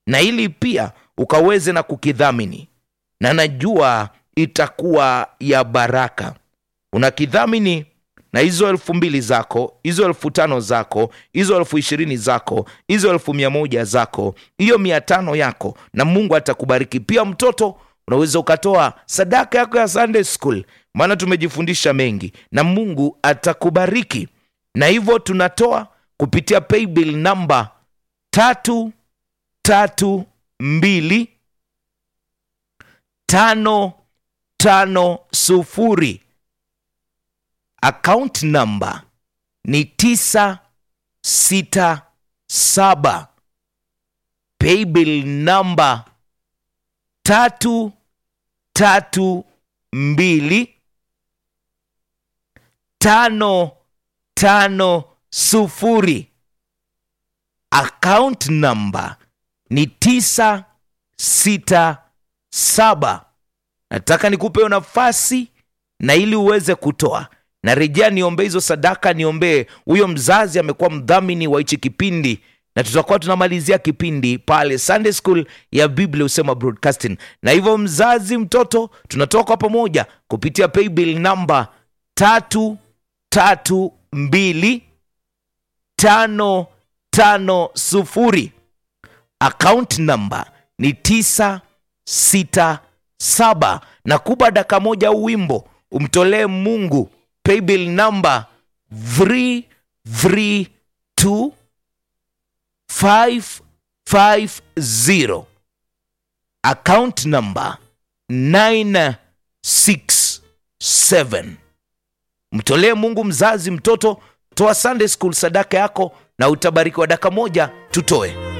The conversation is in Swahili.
na ili pia ukaweze na kukidhamini na najua itakuwa ya baraka unakidhamini na hizo elfu mbili zako hizo elfu tano zako hizo elfu ishirini zako hizo elfu mia moja zako hiyo mia tano yako na mungu atakubariki pia mtoto unaweza ukatoa sadaka yako ya sunday school maana tumejifundisha mengi na mungu atakubariki na hivyo tunatoa kupitia paybill namba tatu tatu mbili tano tano sufuri account number ni tisa sita saba paybill namba tatu tatu mbili tano tano sufuri account number ni tisa sita saba nataka nikupe hiyo nafasi na ili uweze kutoa narejea niombee hizo sadaka niombee huyo mzazi amekuwa mdhamini wa hichi kipindi na tutakuwa tunamalizia kipindi pale sunday school ya biblia husema broadcasting na hivyo mzazi mtoto tunatoka kwa pamoja kupitia paybill namba tatu tatu mbili tano tano sufuri account number ni tisa sita saba na kuba daka moja au wimbo umtolee mungu paybill number 332 550 account number 967 mtolee mungu mzazi mtoto toa sunday school sadaka yako na utabarikiwa daka moja tutoe